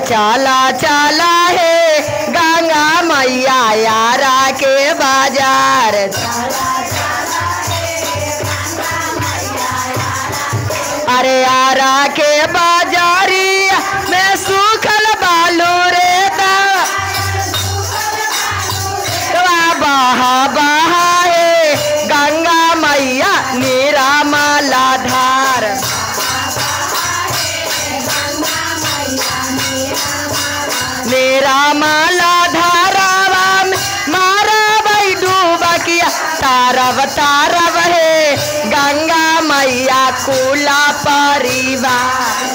चाला चाला है गंगा मैया यारा के बाजार अरे यारा के बाजारी में सूखल बालू रे बहा बहा है गंगा मैया नीरा माला धार नीरा माला धारावा में मारा भाई डूबा किया तारव तारव है गंगा मैया कुला परिवार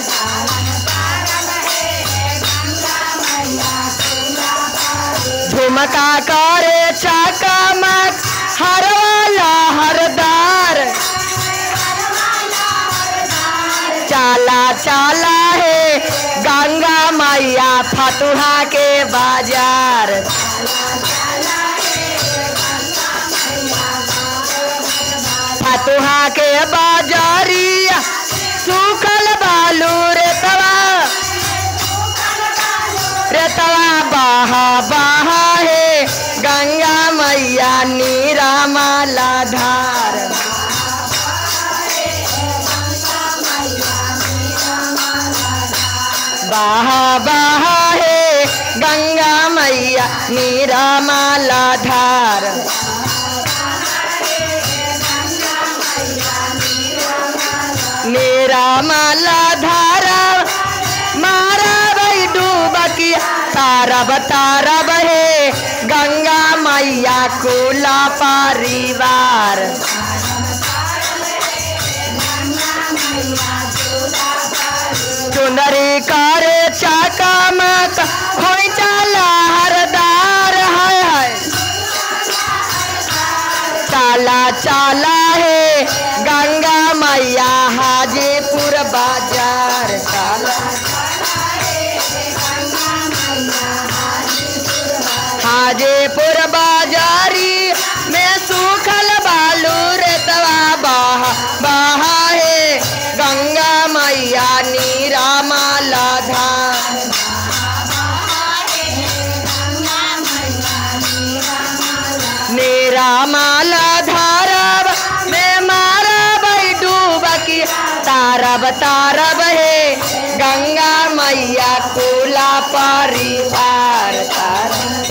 झुमका करे चकमक हर वाला हरदार चाला चाला है गंगा मैया फतुहा के बाजार फतुहा के बाजारिया सूखल बालू रे तवा रेतवा बहा बहा है गंगा मैया नीरा माला धार बहा बहा है गंगा मैया नीरा माला धार नीरा माला धारा मारा भाई डूबकी तारब तारब है गंगा मैया कुला परिवार चुंदरी करे चकमक खोई चला हरदार है है चाला चाला है गंगा मैया हाजीपुर बाजार चाला हाजीपुर बाजारी में सूखल बालू रेतवा बहा बहा है गंगा मैया नीरा माला धाम नीरा माला धारब में मारा भाई डूबकी तारब तारब है गंगा मैया कुला परिवार तारब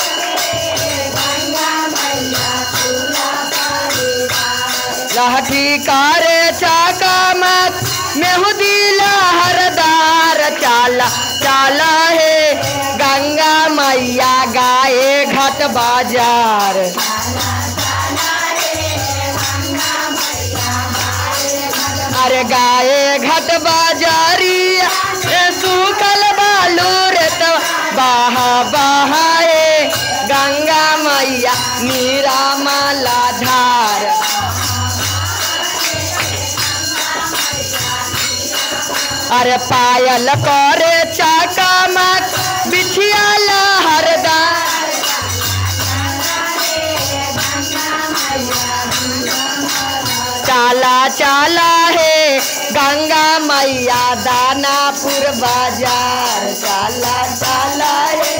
लाठी करे चकमक मेहुदीला हरदार चाला चाला है गंगा मैया गाए घट बाजार अरे गाए घट बाजारी ए सूखल बालू रे तो बहा बहाए गंगा मैया मीरा माला धार अरे पायल करे चकमक बिछिया लहरदार चाला चाला है गंगा मैया दानापुर बाजार चाला चाला है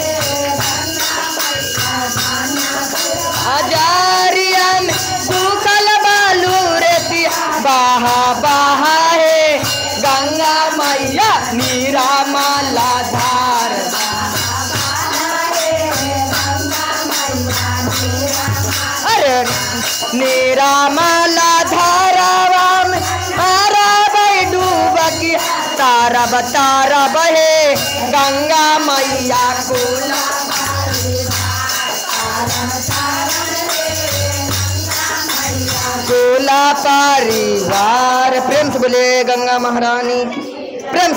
हजारिया में सूखल बालू रेतिया बहा बहा है गंगा मैया नीरा माला धार अरे नीरा माला धारावा में मारा भाई डूबकी तारब तारब है गंगा मैया कोला कोला परिवार प्रेम से बोले गंगा महारानी की। प्रेम से